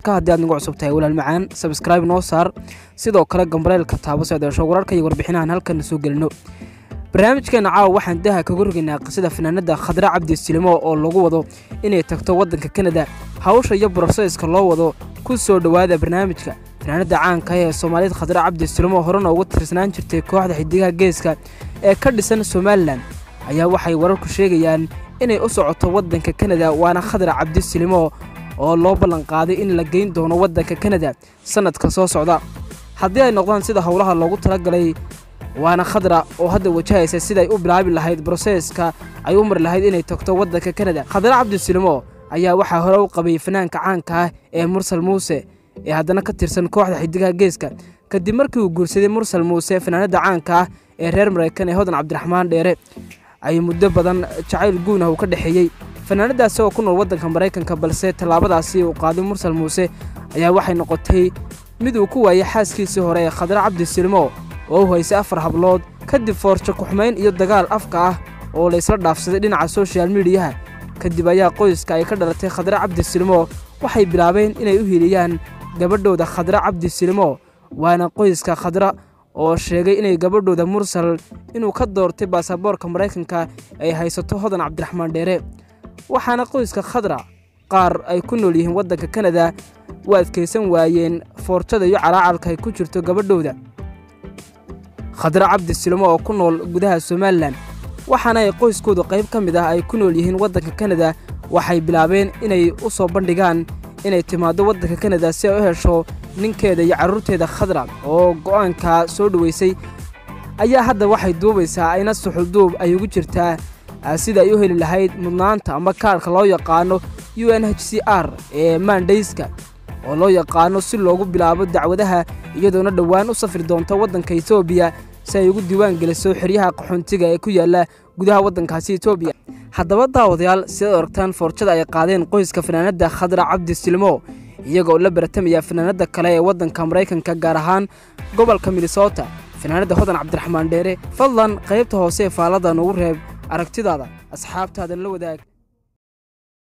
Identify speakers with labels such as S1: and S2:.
S1: janalka haddii aad nagu cusub tahay walaal macaan sabskraibe noo saar sidoo kale gambareelka taabo si aad hesho wararka iyo warbixinahan halkan soo gelino barnaamijkeena caawa waxaan daha kaga rogaynaa qisada fanaanada khadra cabdi silimo oo lagu wado inay tagto waddanka kanada hawsha iyo broseyska loo wado ku soo dhowaada barnaamijka fanaanada caanka ee soomaaliyed khadra cabdi silimo horena ugu tirsanaan jirtay kooxda xidigaha geeska ee ka dhisan somalilan ayaa waxay wararku sheegayaan inay u socoto waddanka kanada waana khadra cabdi silimo oo loo ballanqaaday in la geyn doono waddanka kanada sannadka soo socda haddii ay noqdaan sida howlaha loogu talagalay waana khadra oo hadda wajahaysa siday u bilaabi lahayd broseeska ay u mari lahayd inay tagto waddanka kanada khadra cabdisilimo ayaa waxaa hore u qabay fanaanka caanka ah ee mursal muuse ee haddana ka tirsan kooxda xidigaha geeska kadib markii uu guursaday mursal muuse fanaanada caanka ah ee reer maraykan ee hodan cabdiraxmaan dheere ay muddo badan jacayl guunah uu ka dhexeeyey fanaanadaasi oo ku nool waddanka maraykanka balse tallaabadaasi uu qaaday mursal muuse ayaa waxay noqotay mid uu ku waayay xaaskiisii hore ee khadra cabdisilimo oo u haysay afar hablood kadib foorjo kuxumayn iyo dagaal afka ah oo la isla dhaafsaday dhinaca soshal midiyaha kadib ayaa qoyska ay ka dhalatay khadra cabdisilimo waxay bilaabeen inay u hiiliyaan gabadhooda khadra cabdisilimo waana qoyska khadra oo sheegay inay gabadhooda mursal inuu ka doortay baasaboorka maraykanka ay haysato hodan cabdiraxmaan dheere waxaana qoyska khadra qaar ay ku nool yihiin waddanka kanada u adkaysan waayeen foorjada iyo calaacalka ay ku jirto gabadhooda khadra cabdi silimo oo ku nool gudaha somalilan waxaana ay qoyskoodu qayb ka mid ah ay ku nool yihiin waddanka kanada waxay bilaabeen inay u soo bandhigaan inay timaaddo waddanka kanada si ay u hesho ninkeeda iyo carruurteeda khadra oo go'aanka soo dhoweysay ayaa hadda waxay duubaysaa ayna suxulduub ay ugu jirtaa sida ay u heli lahayd mudnaanta ama kaarhka loo yaqaano u n h c r ee maandhayska oo loo yaqaano si loogu bilaabo dacwadaha iyadoona dhowaan u safri doonta waddanka etoobiya si ay ugu diiwaan geliso xeryaha qaxoontiga ee ku yaalla gudaha waddankaasi etoobiya haddaba daawadayaal sidaad aragtaan foorjada ay qaadeen qoyska fanaanadda khadra cabdi silmo iyaga oo la baratamaya fanaanadda kale ee waddanka maraykanka gaar ahaan gobolka minnesota fanaanadda hodan cabdiraxmaan dheere fadlan qaybta hoose ee faallada nugu reeb aragtidaada asxaabtaadan la wadaag